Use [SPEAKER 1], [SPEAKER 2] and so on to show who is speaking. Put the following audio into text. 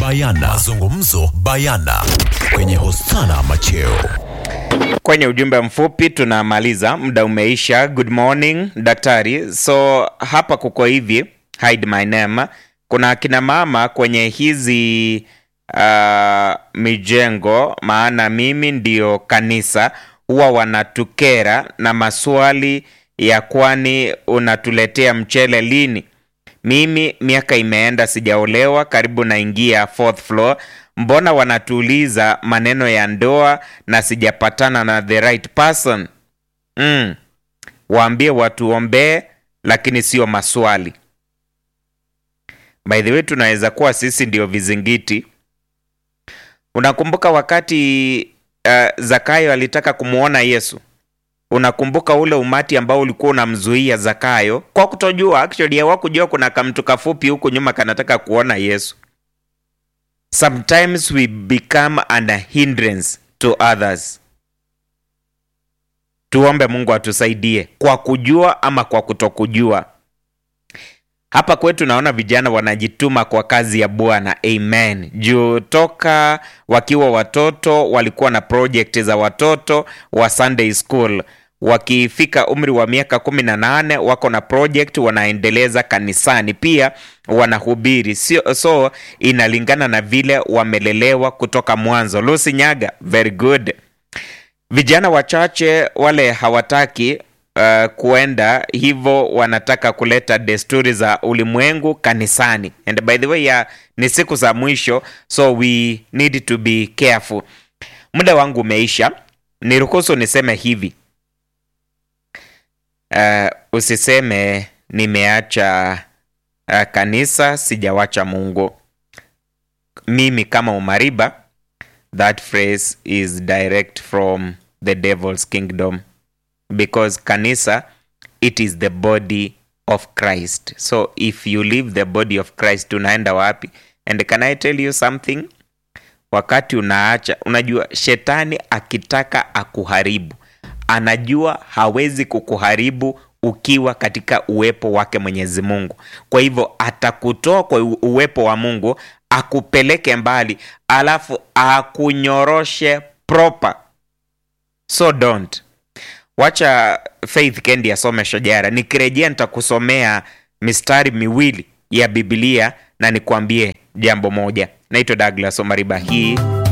[SPEAKER 1] bayana mazungumzo bayana kwenye hostana macheo
[SPEAKER 2] Kwenye ujumbe mfupi tunamaliza, muda umeisha. Good morning daktari. So hapa kuko hivi, hide my name. Kuna akina mama kwenye hizi uh, mijengo, maana mimi ndio kanisa, huwa wanatukera na maswali ya kwani unatuletea mchele lini? Mimi miaka imeenda sijaolewa, karibu naingia fourth floor. Mbona wanatuuliza maneno ya ndoa na sijapatana na the right person? Mm. Waambie watuombee, lakini sio maswali. By the way, tunaweza kuwa sisi ndio vizingiti. Unakumbuka wakati uh, Zakayo alitaka kumwona Yesu? Unakumbuka ule umati ambao ulikuwa unamzuia Zakayo kwa kutojua, actually hawakujua kuna kamtu kafupi huku nyuma kanataka kuona Yesu. Sometimes we become an hindrance to others. Tuombe Mungu atusaidie kwa kujua ama kwa kutokujua. Hapa kwetu naona vijana wanajituma kwa kazi ya Bwana. Amen. Juu toka wakiwa watoto walikuwa na project za watoto wa Sunday school. Wakifika umri wa miaka kumi na nane wako na project wanaendeleza kanisani, pia wanahubiri sio, so inalingana na vile wamelelewa kutoka mwanzo. Lucy Nyaga, very good. Vijana wachache wale hawataki uh, kuenda hivyo, wanataka kuleta desturi za ulimwengu kanisani. And by the way ya, ni siku za mwisho, so we need to be careful. Muda wangu umeisha, niruhusu niseme hivi uh, usiseme nimeacha uh, kanisa sijawacha Mungu. Mimi kama Umariba, that phrase is direct from the devil's kingdom because kanisa it is the body of Christ. So if you leave the body of Christ unaenda wapi? And can I tell you something? Wakati unaacha, unajua shetani akitaka akuharibu, anajua hawezi kukuharibu ukiwa katika uwepo wake Mwenyezi Mungu. Kwa hivyo atakutoa kwa uwepo wa Mungu akupeleke mbali, alafu akunyoroshe proper. So don't wacha Faith Kendi asome Shajara. Nikirejea nitakusomea mistari miwili ya Biblia na nikwambie jambo moja. Naitwa Douglas Omariba, hii